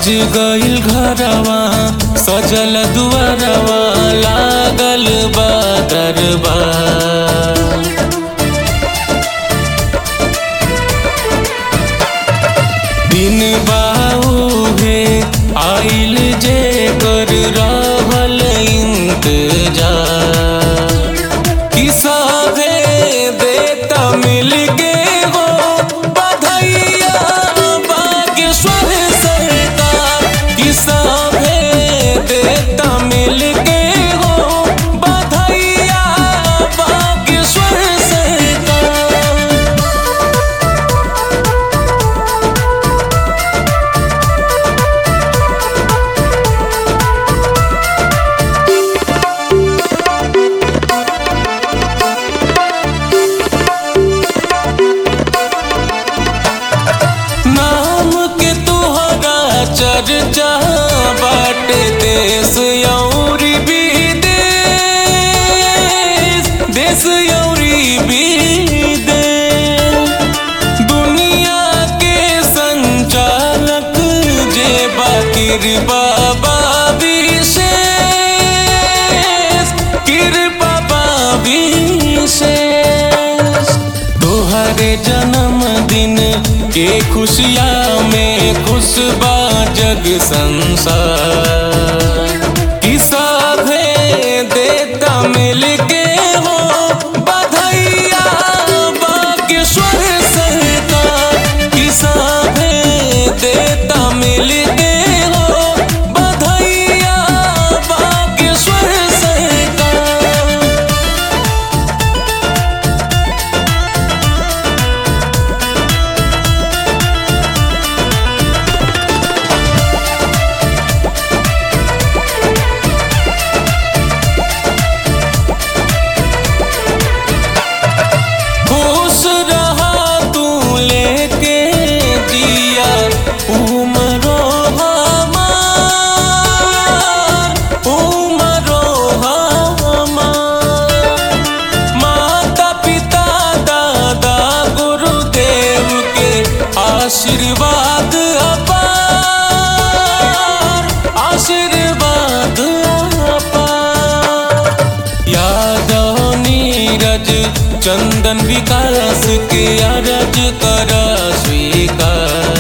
गइल घरवा सजल दुआरवा लागल बा दरबार दिन बाउहे आइल जे कर रहल इंतजार किसा दे देता मिल के हो बधैया बागेश्वर सरकार किसा दे देता मिल के हो बधैया बागेश्वर सरकार नाम के तुहरा चर्चा बाटे देश यौरी विदेश देश यौरी विदेश दुनिया के संचालक जे बाकिर बाबा विशेष कृपा बा विशेष तोहरे जन्मदिन के खुशियाँ में खुश बा जग संसार कि साभे देता मिल के हो बधैया बागेश्वर सरकार कि साभे देता मिल के हो बधैया बागेश्वर सरकार खुश रहा तू लेके दिया उमरो हमार उमरो हमार माता पिता दादा गुरुदेव के आशीर्वाद अपार आशीर्वाद अपार यादव नीरज चंदन विकास के अरज कर स्वीकार